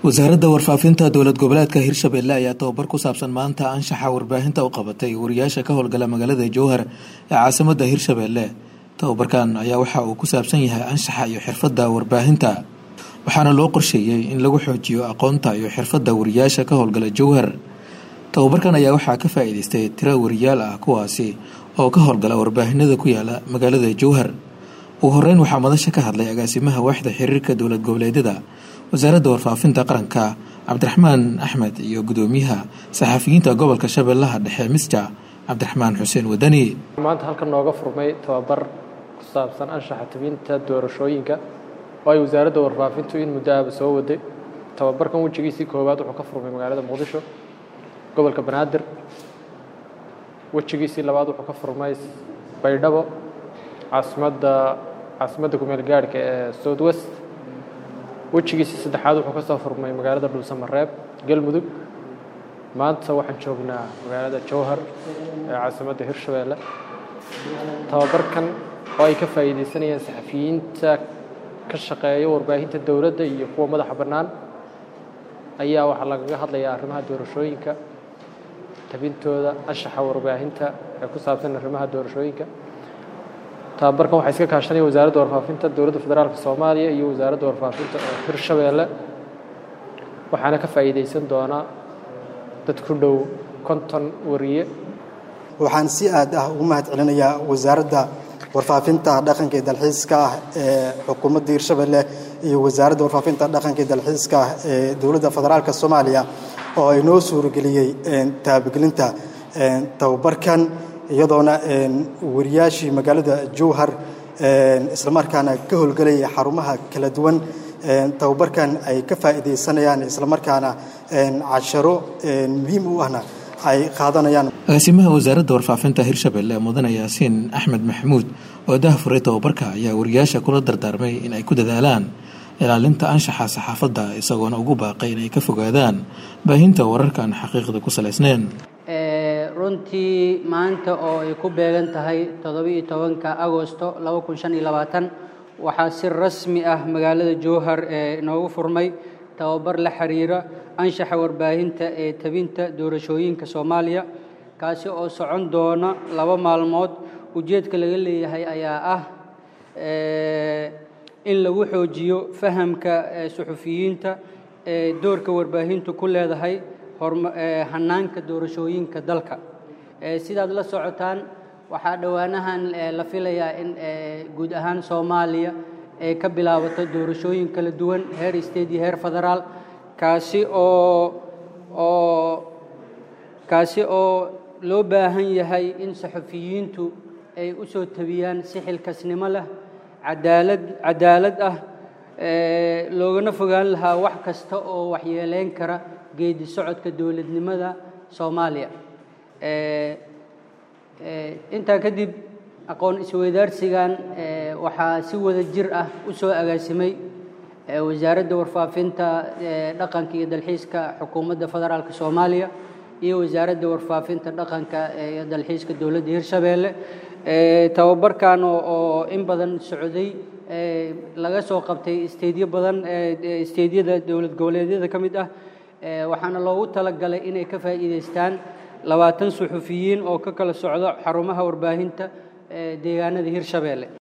wasaaradda warfaafinta dowlad goboleedka hirshabelle ayaa tababar ku saabsan maanta anshaxa warbaahinta u qabatay wariyaasha ka howlgala magaalada jowhar ee caasimada hirshabelle tababarkan ayaa waxa uu ku saabsan yahay anshaxa iyo xirfadda warbaahinta waxaana loo qorsheeyey in lagu xoojiyo aqoonta iyo xirfadda wariyaasha ka howlgala jowhar tababarkan ayaa waxaa ka faa-iideystay tiro wariyaal ah kuwaasi oo ka howlgala warbaahinada ku yaala magaalada jowhar ugu horeyn waxaa madasha ka hadlay agaasimaha waaxda xiriirka dowlad goboleedyada wasaaradda warfaafinta qaranka cabdiraxmaan axmed iyo gudoomiyaha saxafiyiinta gobolka shabeellaha dhexe misja cabdiraxmaan xuseen wadani maanta halkan nooga furmay tababar ku saabsan anshaxa tabinta doorashooyinka oo ay wasaaradda warfaafintu in muddo ahba soo waday tababarkan wejigiisii koowaad wuxuu ka furmay magaalada muqdisho gobolka banaadir wejigiisii labaad wuxuu ka furmay baydhabo caasimadda caasimadda kumeel gaadhka ee south west wejigiisii saddexaad wuxuu ka soo furmay magaalada dhuusamareeb galmudug maanta waxaan joognaa magaalada jowhar ee caasimadda hirshabeelle tababarkan oo ay ka faa'iideysanayaan saxafiyiinta ka shaqeeya warbaahinta dowladda iyo kuwa madaxa bannaan ayaa waxaa lagaga hadlayaa arrimaha doorashooyinka tabintooda anshaxa warbaahinta ee ku saabsan arrimaha doorashooyinka tababarkan waxaa iska kaashanaya wasaaradda warfaafinta dowladda federaalka soomaaliya iyo wasaaradda warfaafinta ee hirshabeelle waxaana ka faa'iideysan doonaa dad ku dhow konton wariye waxaan si aad ah ugu mahad celinayaa wasaaradda warfaafinta dhaqanka iyo dalxiiska ah ee xukuumadda hirshabelle iyo wasaaradda warfaafinta dhaqanka iyo dalxiiska ah ee dowladda federaalka soomaaliya oo ay noo suurageliyey taabagelinta tababarkan iyadoona wariyaashii magaalada jowhar islamarkaana ka howlgelaya xarumaha kala duwan tababarkan ay ka faa'iidaysanayaan islamarkaana casharo muhiim u ahna ay qaadanayaan agaasimaha wasaaradda warfaafinta hirshabelle mudane yaasiin axmed maxamuud oo dahafuray tababarka ayaa wariyaasha kula dardaarmay in ay ku dadaalaan ilaalinta anshaxa saxaafadda isagoona ugu baaqay inay ka fogaadaan baahinta wararkaan xaqiiqda ku salaysnayn runtii maanta oo ay ku beegan tahay toddobiiyo tobanka agosto laba kun shan iyo labaatan waxaa si rasmi ah magaalada jowhar ee inoogu furmay tababar la xiriira anshaxa warbaahinta ee tabinta doorashooyinka soomaaliya kaasi oo socon doona laba maalmood ujeedka laga leeyahay ayaa ah in lagu xoojiyo fahamka suxufiyiinta ee doorka warbaahintu ku leedahay hanaanka doorashooyinka dalka sidaad la socotaan waxaa dhowaanahan la filayaa in guud ahaan soomaaliya ay ka bilaabato doorashooyin kala duwan heer state iyo heer federaal kaasi oo oo kaasi oo loo baahan yahay in saxufiyiintu ay u soo tabiyaan si xilkasnimo leh cadaalad cadaalad ah loogana fogaan lahaa wax kasta oo waxyeeleyn kara geedi socodka dowladnimada soomaaliya intaa kadib aqoon isweydaarsigan waxaa si wada jir ah u soo agaasimay wasaaradda warfaafinta dhaqanka iyo dalxiiska xukuumadda federaalk soomaaliya iyo wasaaradda warfaafinta dhaqanka iyo dalxiiska dowladda hirshabeelle tababarkan oo in badan socday laga soo qabtay isteedyo badan isteedyada dowlad goboleedyada ka mid ah waxaana loogu talagalay inay ka faa'iidaystaan labaatan suxufiyiin oo ka kala socdo xarumaha warbaahinta deegaanada hirshabeelle